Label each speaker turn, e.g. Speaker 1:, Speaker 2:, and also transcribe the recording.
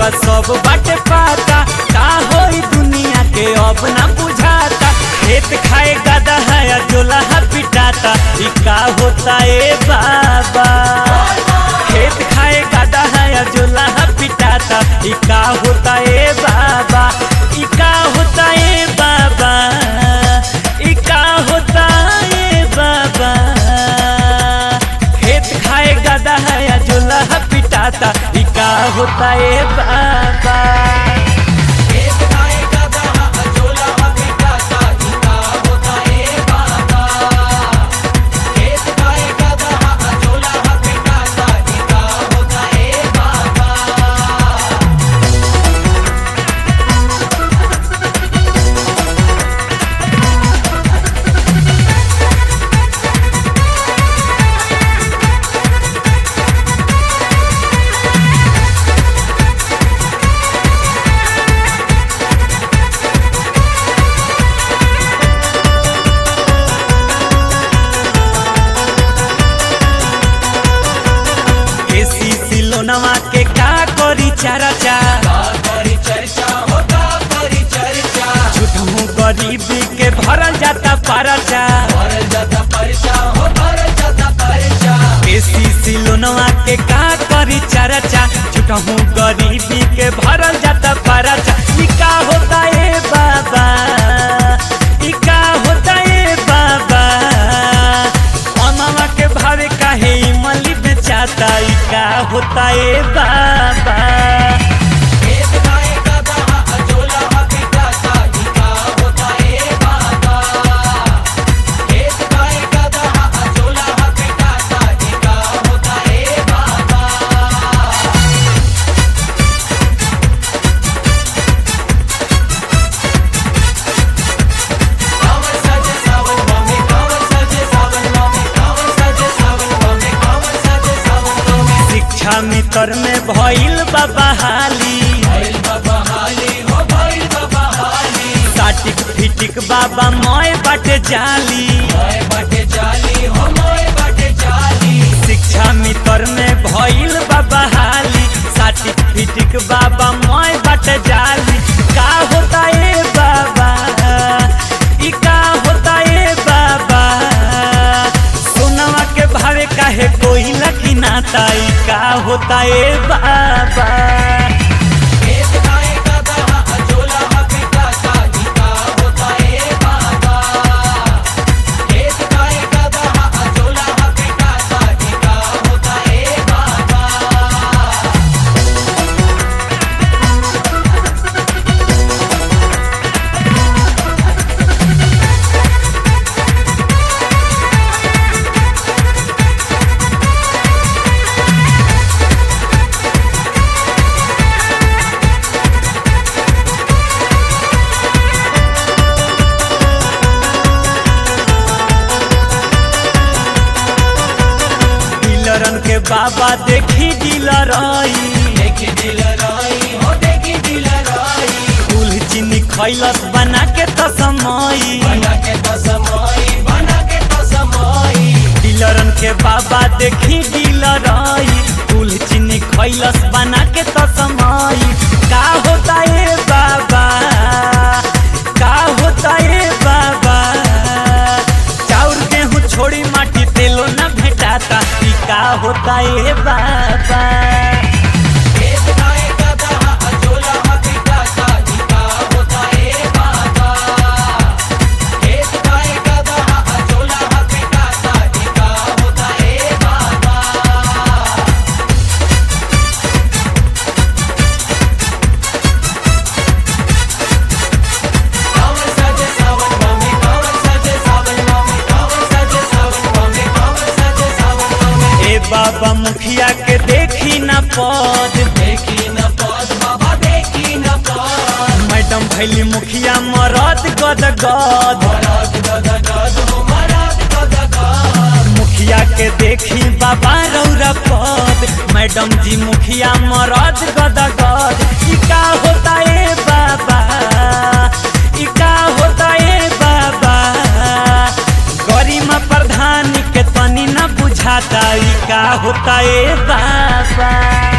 Speaker 1: बा सब बाटे पाता का होई दुनिया के अब ना बुझाता खेत खाए गदा है या जोला है पिटाता ई का होता ए बाबा खेत खाए गदा है या जोला है पिटाता ई का होता ए बाबा ई का होता ए बाबा ई का होता ए बाबा खेत खाए गदा है या जोला है पिटाता ई का होता ए बाबा
Speaker 2: खेत खाए गधा अजोला पिटाता इका होता ए बाबा खेत खाए गधा अजोला पिटाता इका होता ए बाबा
Speaker 1: एसी सिलोनवा के का करी चारा चा
Speaker 2: का करी चर्चा होता करी चर्चा
Speaker 1: झूठहू गरीबी के भरल जाता परचा
Speaker 2: भरल जाता परचा हो भरल जाता परचा
Speaker 1: एसी सिलोनवा के का करी चारा चा झूठहू गरीबी के भरल जाता परचा ई का होता ए बाबा ई का होता ए बाबा अनवा के भावे काहे इमली बेचाता ई का होता ए बाबा
Speaker 2: खेत खाए गधा अजोला पिटाता इका होता ए बाबा खेत खाए गधा अजोला पिटाता इका होता ए बाबा कावर सजे सावन मामे कावर सजे सावन मामे कावर सजे सावन मामे कावर सजे सावन मामे
Speaker 1: शिक्षा मित्र में भइल बाबा हाली
Speaker 2: भइल बाबा हाली हो भइल बाबा हाली
Speaker 1: साटिक फिटिक बाबा मोय बाटे जाली
Speaker 2: मोए बाटे जाली हो मोए बाटे जाली
Speaker 1: शिक्षा मित्र में भइल बाबा हाली साटिक फिटिक बाबा मोय बाटे जाली का होता ए बाबा ई का होता ए बाबा सोनवा के भावे काहे कोई लकी नाता ई का होता ए बाबा
Speaker 2: खेत खाए गधा अजोला पिटाता इका होता ए बाबा खेत खाए गधा अजोला पिटाता इका होता ए बाबा
Speaker 1: डीलरन के बाबा देखी डीलर आई
Speaker 2: देखी दिलराई हो देखी दिलराई
Speaker 1: कुल चीनी खैलस बना के तो समय
Speaker 2: बना के तो समाई बना के तो समाई
Speaker 1: डीलरन के बाबा देखी डीलर आई कुल चीनी खैलस बना के तो समय का होता ए बाबा का होता ए बाबा चाउर गेहूं छोड़ी माटी तेलो न भेटाता ई का होता ए बाबा
Speaker 2: खेत खाए गधा अजोला पिटाता इका होता ए बाबा खेत खाए गधा अजोला पिटाता इका होता ए बाबा कावर सजे सावन मामे कावर सजे सावन मामे कावर सजे सावन मामे कावर सजे सावन मामे
Speaker 1: ए बाबा मुखिया के देखी न पद
Speaker 2: देखी न पद बाबा देखी न पद
Speaker 1: मैडम भैली मुखिया मरद गद गद
Speaker 2: मराद गद गद हो मराद गद गद
Speaker 1: मुखिया के देखी बाबा रौरा पद मैडम जी मुखिया मरद गद गद ई का होता ए बाबा ई का होता ए बाबा गरिमा प्रधान के तनी न बुझाता ई का होता ए बाबा